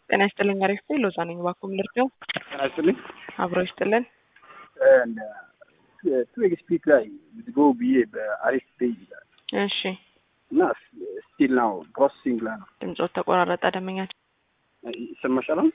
ጤና ይስጥልኝ። አሪፍ ነው። ሎዛ ነኝ። እባክዎ ልርዳው? ጤና ይስጥልኝ። አብሮ ይስጥልን። ቱ ኤክስፒክ ላይ ዝጎ ብዬ በአሪፍ ፔጅ ይላል እሺ፣ እና ስቲል ናው ፕሮሰሲንግ ላይ ነው። ድምፆት ተቆራረጠ። ደመኛቸው ይሰማሻል? አሁን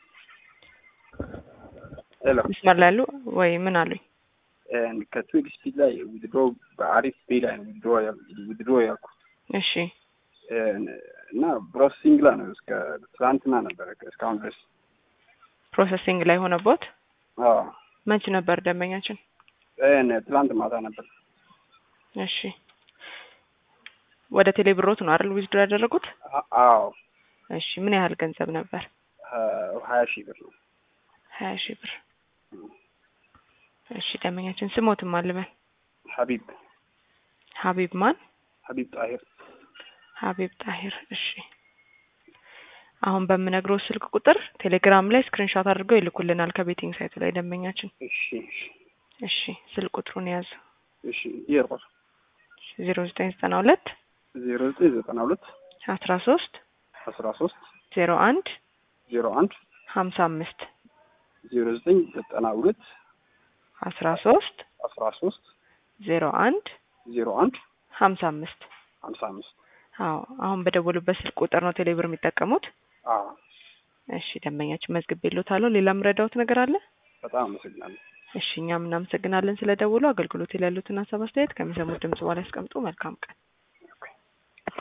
ሄሎ መስመር ላይ ያሉ ወይ ምን አሉኝ? ከቱ ኤክስፒክ ላይ ዊዝድሮ በአሪፍ ፔጅ ላይ ነው ዊዝድሮ ያልኩት እሺ፣ እና ፕሮሰሲንግ ላይ ነው። እስከ ትናንትና ነበረ እስካሁን ድረስ ፕሮሰሲንግ ላይ ሆነቦት። አዎ መች ነበር ደንበኛችን? ትላንት ማታ ነበር። እሺ፣ ወደ ቴሌ ብሮት ነው አይደል ዊዝድሮ ያደረጉት? አዎ እሺ፣ ምን ያህል ገንዘብ ነበር? ሀያ ሺህ ብር ነው። ሀያ ሺህ ብር። እሺ፣ ደንበኛችን ስሞትም አልበል ሀቢብ ሀቢብ ማን? ሀቢብ ጣሂር ሀቢብ ጣሂር። እሺ አሁን በምነግረው ስልክ ቁጥር ቴሌግራም ላይ ስክሪንሾት አድርገው ይልኩልናል ከቤቲንግ ሳይቱ ላይ ደንበኛችን። እሺ እሺ እሺ ስልክ ቁጥሩን ያዙ። እሺ ይርቆር ዜሮ ዘጠኝ ዘጠና ሁለት ዜሮ ዘጠኝ ዘጠና ሁለት አስራ ሶስት አስራ ሶስት ዜሮ አንድ ዜሮ አንድ ሀምሳ አምስት ዜሮ ዘጠኝ ዘጠና ሁለት አስራ ሶስት አስራ ሶስት ዜሮ አንድ ዜሮ አንድ ሀምሳ አምስት ሀምሳ አምስት አዎ አሁን በደወሉበት ስልክ ቁጥር ነው ቴሌብር የሚጠቀሙት። አዎ እሺ ደንበኛችን መዝግቤ ልዎታለሁ። ሌላ የምረዳዎት ነገር አለ? በጣም አመሰግናለሁ። እሺ እኛም እናመሰግናለን ስለደወሉ። አገልግሎት ላይ ያሉትን ሀሳብ አስተያየት ከሚሰሙት ድምጽ በኋላ ያስቀምጡ። መልካም ቀን